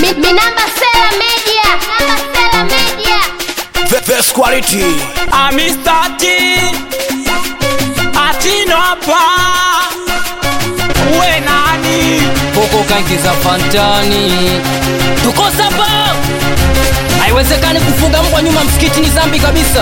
Mi, mi namba Sela Media. Namba Sela Media. The best quality. amistati atinapa we nani huko kaingiza fantani tuko sapa haiwezekani kufunga mbwa nyuma msikiti ni zambi kabisa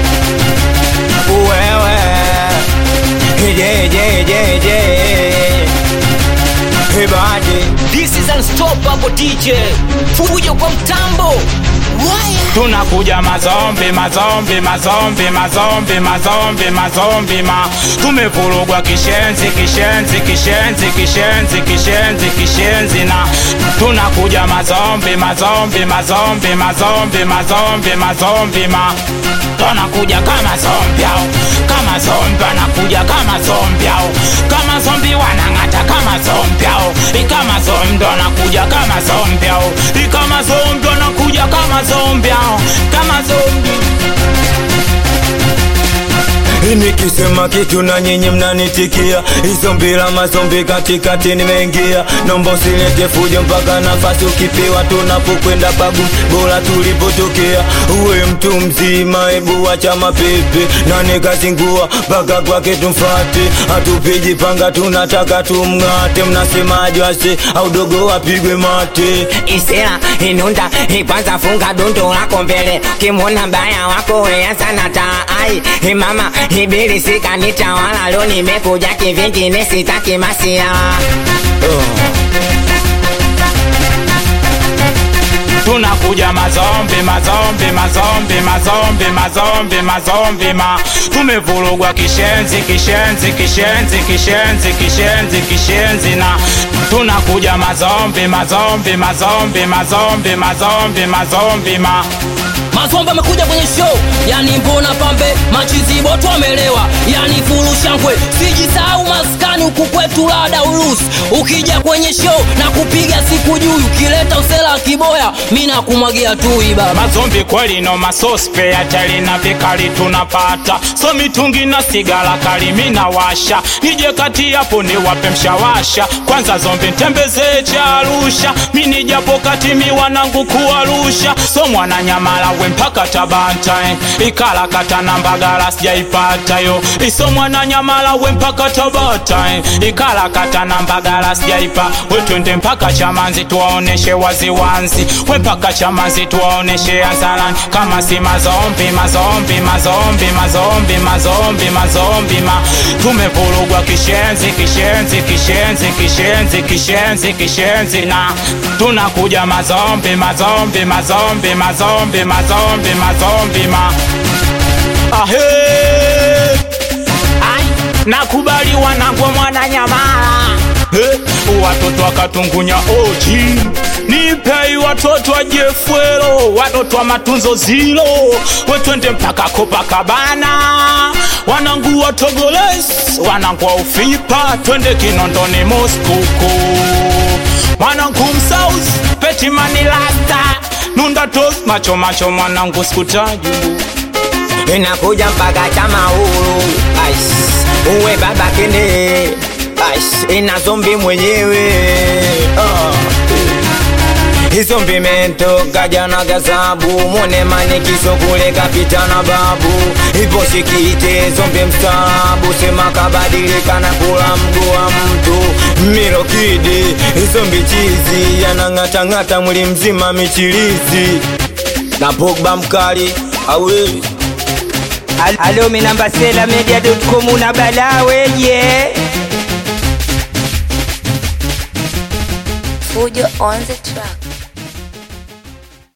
wewe je je je je ibadi this is unstoppable dj fujo kwa mtambo tunakuja mazombi mazombi mazombi mazombi mazombi mazombi ma tumevurugwa kishenzi kishenzi kishenzi kishenzi kishenzi kishenzi na tunakuja mazombi mazombi mazombi mazombi mazombi mazombi ma tunakuja kama zombi au kama zombi anakuja kama zombi au kama zombi wanang'ata kama zombi au kama zombi ndo anakuja kama zombi au kama zombi anakuja kama zombi au kama zombi nikisema kitu na nyinyi mnanitikia hizo mbila mazombi katikati nimeingia nomba usilete fujo mpaka nafasi ukipewa tunapokwenda bagu bora tulipotokea uwe mtu mzima ebu wacha mapepe na nikazingua mpaka kwake tumfate hatupiji panga tunataka tumng'ate mnasemaje wase au dogo wapigwe mate isira inunda ikwanza funga dundo lako mbele kimwona mbaya wako wea sana taai imama ibili sikanitawala lo nimekuja kivingine sitaki masia tunakuja mazombi mazombi mazombi mazombi mazombi mazombi ma tumevurugwa kishenzi kishenzi kishenzi kishenzi kishenzi kishenzi na tunakuja mazombi mazombi mazombi mazombi mazombi mazombi ma mazomba amekuja kwenye show yani mbona pambe machiziboto amelewa yani furushankwe sijisahau maskani huku kwetu lada urusi ukija kwenye show na kupiga siku juu ukileta usela kiboya mi nakumwagia tu iba mazombi kweli no masospe hatari na vikali tunapata so mitungi na sigara kali minawasha nije kati yapo niwape mshawasha kwanza zombi ntembezee cha arusha mini japo kati mi wanangu kuwarusha so mwana nyamala we mpaka tabanta eh. ikala kata na mbagala sijaipata yo iso mwana nyamala we mpaka tabata eh. ikala kata na mbagala sijaipa we twende mpaka chamanzi tuwaoneshe waziwanzi we mpaka chamanzi tuwaoneshe anzalani kama si mazombi mazombi mazombi mazombi mazombi mazombi ma tumevurugwa kishenzi kishenzi kishenzi kishenzi kishenzi kishenzi na tunakuja mazombi mazombi mazombi mazombi mazombi mazombi ma ahe Ai, nakubali wanangwa mwana nyamala Eh, watoto wakatungunya oji nipei watoto wa jefwelo watoto wa matunzo zilo wetwende mpaka kopakabana wanangu wa togoles wanangu wa ufipa twende kinondoni moskuku mwanangu msaus petimanilasta nundatos macho macho mwanangu skutaju inakuja mpaka chamauru uwe baba kene Aish, ina zombi mwenyewe oh. hizo mbimetoka jana gazabu mone manikizo kule kapita na babu ipo shikite zombi mstaabu sema kabadilika na kula mguu wa mtu mirokidi hizo mbichizi yanang'atang'ata mwili mzima michirizi na pogba mkali awe Alo, mi namba Sela Media.com una balaa weje? Fujo on the track.